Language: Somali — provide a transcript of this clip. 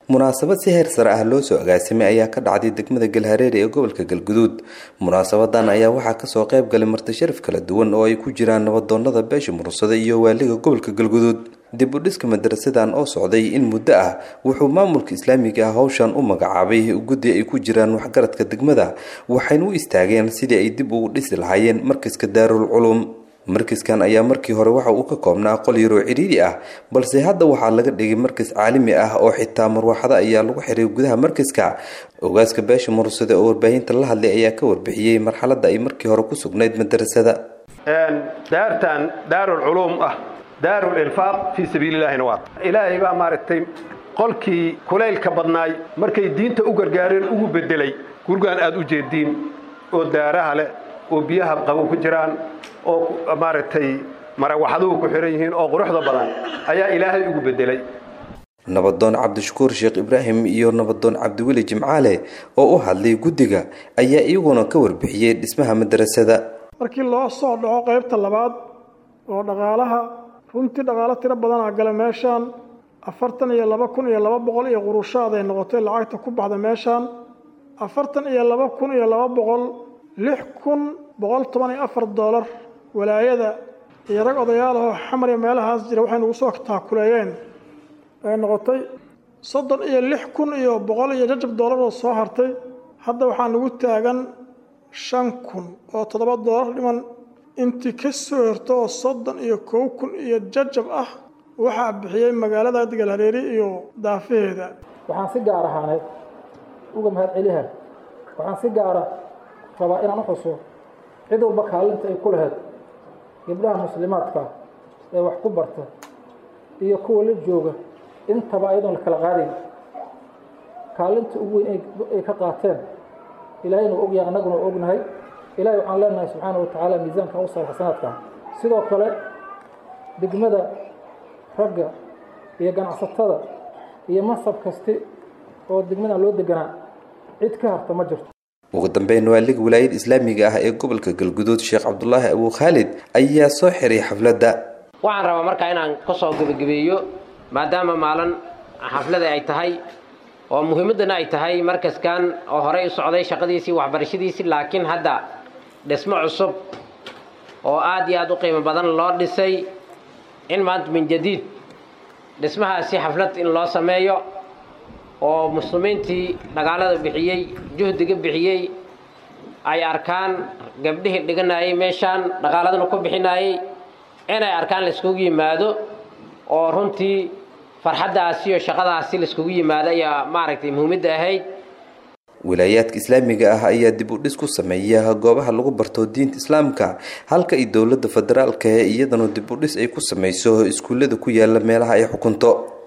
munaasabad si heer sare ah loo soo agaasimay ayaa ka dhacday degmada galhareere ee gobolka galguduud munaasabadan ayaa waxaa kasoo qayb galay marti sharaf kala duwan oo ay ku jiraan nabadoonada beesha murursada iyo waaliga gobolka galguduud dib u dhiska madarasadan oo socday in muddo ah wuxuu maamulka islaamiga ah howshan u magacaabay guddi ay ku jiraan waxgaradka degmada waxayna u istaageen sidii ay dib ugu dhisi lahaayeen markaska daarul culum markaskan ayaa markii hore waxa uu ka koobnaa qol yaroo cidhiiri ah balse hadda waxaa laga dhigay markas caalami ah oo xitaa marwaxado ayaa lagu xiray gudaha markaska ogaaska beesha murursada oo warbaahinta la hadlay ayaa ka warbixiyey marxaladda ay markii hore ku sugnayd madarasada daartan daarul culuum ah daarul ilfaaq fii sabiililaahina waa ilaahay baa maaragtay qolkii kulaylka badnaay markay diinta u gargaareen ugu bedelay gurgaan aad u jeediin oo daaraha leh oo biyaha qabo ku jiraan oo maaragtay marawaxaduhu ku xihan yihiin oo quruxda badan ayaa ilaahay ugu bedelay nabadoon cabdishakuur sheekh ibraahim iyo nabadoon cabdiweli jimcaale oo u hadlay guddiga ayaa iyaguna ka warbixiyey dhismaha madarasada markii loo soo dhaco qaybta labaad oo dhaqaalaha runtii dhaqaalo tiro badanaa gala meeshaan afartan iyo laba kun iyo laba boqol iyo qurushaad ay noqotay lacagta ku baxda meeshaan afartan iyo laba kun iyo laba boqol lix kun boqol toban iyo afar doolar walaayada iyo rag odayaalahoo xamar iyo meelahaas jira waxay nagu soo taakuleeyeen ay noqotay soddon iyo lix kun iyo boqol iyo jajab doolar oo soo hartay hadda waxaa nagu taagan shan kun oo toddoba doolar dhiman intii ka soo horto oo soddon iyo kow kun iyo jajab ah waxaa bixiyey magaalada galhareeri iyo daafaheeda waxaan si gaar ahaaneed uga mahad celiha waxaan si gaara rabaa inaan u xuso cid walba kaalinta ay ku lahayd gabdhaha muslimaadka ee wax ku barta iyo kuwa la jooga intaba ayadoon la kala qaadayn kaalinta ugu weyn ay ka qaateen ilaahayna waa ogyahay annaguna waa ognahay ilahay waxaan leenahay subxaana wa tacaala miisaanka u saar xasanaadka sidoo kale degmada ragga iyo ganacsatada iyo mansab kasti oo degmadan loo deganaa cid ka harta ma jirto ugu dambeyn waaliga wilaayada islaamiga ah ee gobolka galguduud sheekh cabdulaahi abuu khaalid ayaa soo xiray xafladda waxaan rabaa markaa inaan ka soo gebagabeeyo maadaama maalin xaflada ay tahay oo muhiimaddana ay tahay markaskan oo horey u socday shaqadiisii waxbarashadiisii laakiin hadda dhismo cusub oo aad iyo aad u qiimo badan loo dhisay in maanta min jadiid dhismahaasi xaflad in loo sameeyo oo muslimiintii dhagaalada bixiyey juhdiga bixiyey ay arkaan gabdhihii dhiganayay meeshaan dhaqaaladana ku bixinayay inay arkaan laiskugu yimaado oo runtii farxaddaasi iyo shaqadaasi laiskugu yimaado ayaa maaragtay muhiimadda ahayd wilaayaadka islaamiga ah ayaa dib u dhis ku sameeya goobaha lagu barto diinta islaamka halka ay dowladda federaalka ee iyadana dib u dhis ay ku samayso iskuullada ku yaala meelaha ay xukunto